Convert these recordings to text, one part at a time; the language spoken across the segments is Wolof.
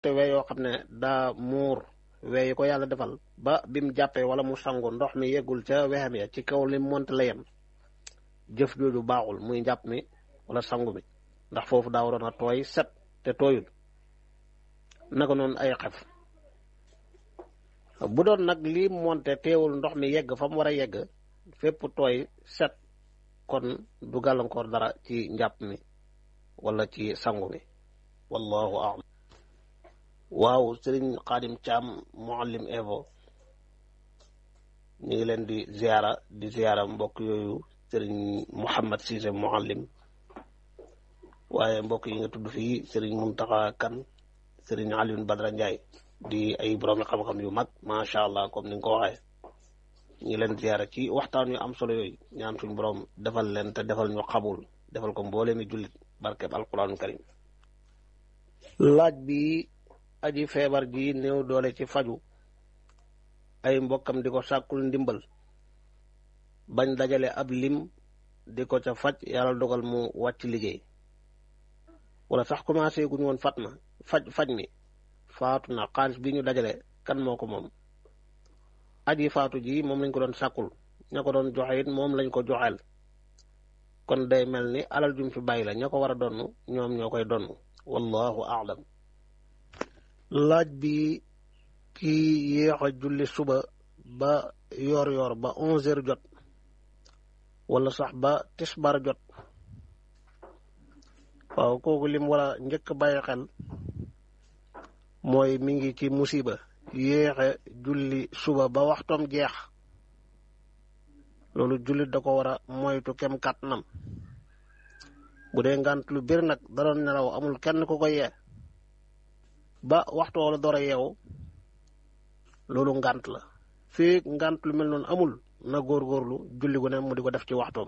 te we yoo xam ne daa muur we yi ko yàlla defal ba bim jàppee wala mu sangu ndox mi yeggul ca wexam ya ci kaw li monte la yem jëf jooju baaxul muy njàpp mi wala sangu mi ndax foofu daa waroon a tooy set te tooyul naka noonu ay xef bu doon nag lii monte teewul ndox mi yegg fa mu war a yegg fépp tooy set kon du gàllankoor dara ci njàpp mi wala ci sangu mi wallahu a'lam waaw sëriñ xaadim caam muallim evo ñu ngi leen di ziara di ziara mbokk yooyu sëriñ muhammad siise muallim waaye mbokk yi nga tudd fii sëriñ muntaxa kan sëriñ aliyun badra njaay di ay borom xam-xam yu mag macha allah comme ni nga ko waxee ñu ngi leen ziara ci waxtaan yu am solo yooyu ñaan suñ borom defal leen te defal ñu xabul defal ko mboolee mi jullit barkeb alquranul karim laaj bi aji feebar ji néew doole ci faju ay mbokkam di ko sàkkul ndimbal bañ dajale ab lim di ko ca faj yàlla dogal mu wàcc liggéey wala sax commencé guñu woon fat na faj faj mi faatu na xaalis bi ñu dajale kan moo ko moom aji faatu ji moom lañ ko doon sàkkul ña ko doon joxe it moom lañ ko joxeel kon day mel ni alal jum fi bàyyi la ña ko war a donn ñoom ñoo koy donn wallahu aalam laaj bi kii yéex a julli suba ba yoor yoor ba onze heures jot wala sax ba tisbar jot waaw kooku lim war a njëkk bàyyi xel mooy mi ngi ci musiba yéexe julli suba ba waxtoom jeex loolu jullit da ko war a moytu kem kàttanam bu dee ngant lu bir nag da doon nelaw amul kenn ku ko yee ba waxtu wala door a yeewu loolu ngant la fii ngant lu mel noonu amul na góorgóorlu julli gu ne mu di ko def ci waxtoom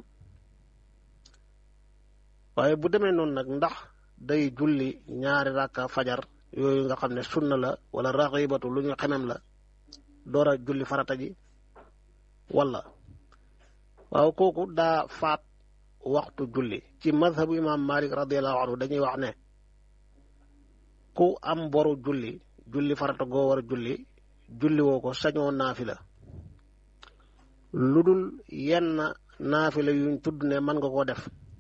waaye bu demee noonu nag ndax day julli ñaari rakka fajar yooyu nga xam ne sunna la wala raxibatu lu ñu xemem la door a julli farata ji wala waaw kooku daa faat waxtu julli ci madhabu imam malik radiallahu anhu dañuy wax ne ku am boru julli julli farata goo war a julli julli woo ko sañoo naafila lu dul yenn naafila yuñ tudd ne mën nga koo def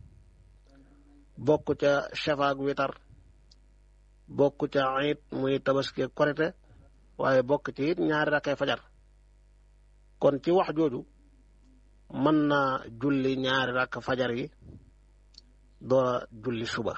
bokk ca shafaak witar bokk ca it muy tabaski korite waaye bokk ci it ñaari rakkay fajar kon ci wax jooju mën naa julli ñaari rakk fajar yi doora julli suba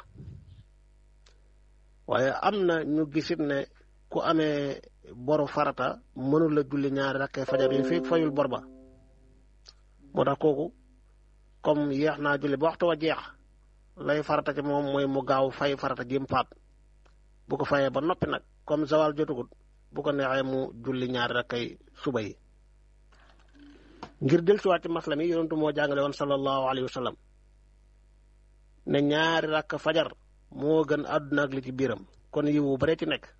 waaye am na ñu gisit ne ku amee boru farata mënul la julli ñaari rakkay fajar yi fii fayul bor ba moo tax kooku comme yeex naa julli ba waxtu wa jeex lay farata ci moom mooy mu gaaw fay farata jim faat bu ko fayee ba noppi nag comme zawal jotugut bu ko neexee mu julli ñaari rakkay suba yi ngir del siwaat ci masla mi yonentu moo jàngale woon sallallahu alayhi wa sallam ne ñaari rakk fajar moo gën àdduna ak li ci biiram kon yiwu bare ci nekk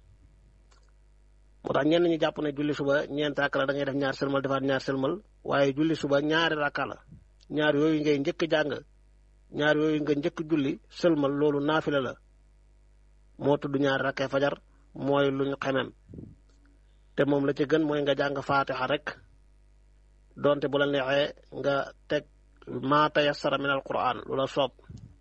moo tax ñenn ñi jàpp ne julli suba ñeent rakk la da ngay def ñaar sëlmal defaat ñaar sëlmal waaye julli suba ñaari rakka la ñaar yooyu ngay njëkk jàng ñaar yooyu nga njëkk julli sëlmal loolu naafila la moo tudd ñaari rakkee fajar mooy luñ xemem te moom la ci gën mooy nga jàng faatixa rek donte bu la neexee nga teg maa tayassara min al quran lu la soob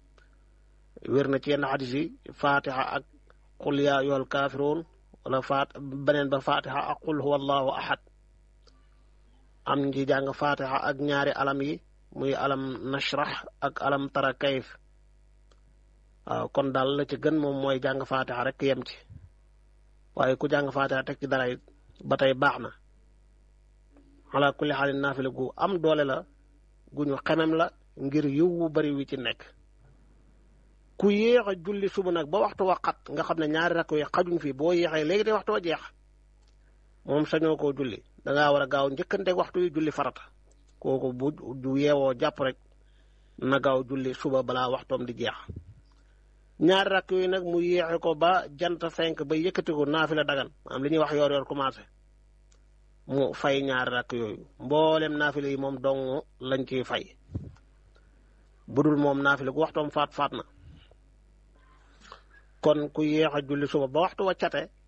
wér na ci yenn xadis yi faatixa ak qul yaa ayyuhal kaafiruun wala faat beneen ba faatixa ak qul huwa allahu ahad am ngi jàng faatixa ak ñaari alam yi muy alam nashrah ak alam tara kayf waaw kon daal la ci gën moom mooy jàng faatixa rek yem ci waaye ku jàng faatixa teg ci dara it ba tey baax na ala kulli xaalin naafila gu am doole la gu ñu xemem la ngir yiw wu bari wi ci nekk ku yéex a julli suba nag ba waxtu wa xat nga xam ne ñaari rakk yi xajuñ fii boo yéexee léegi te waxtu wa jeex moom sañoo koo julli dangaa war a gaaw njëkkanteeg waxtu yi julli farata kooku bu du yeewoo jàpp rek na gaaw julli suba balaa waxtoom di jeex ñaari rakk yooyu nag mu yéexe ko ba jant fenk ba yëkkati ko naafila dagan am li ñuy wax yoor yoor commencé mu fay ñaari rakk yooyu mboolem naafila yi moom dong lañ ciy fay budul moom naafila gu waxtoom faat faat na kon ku yéex a julli suba ba waxtu wa cate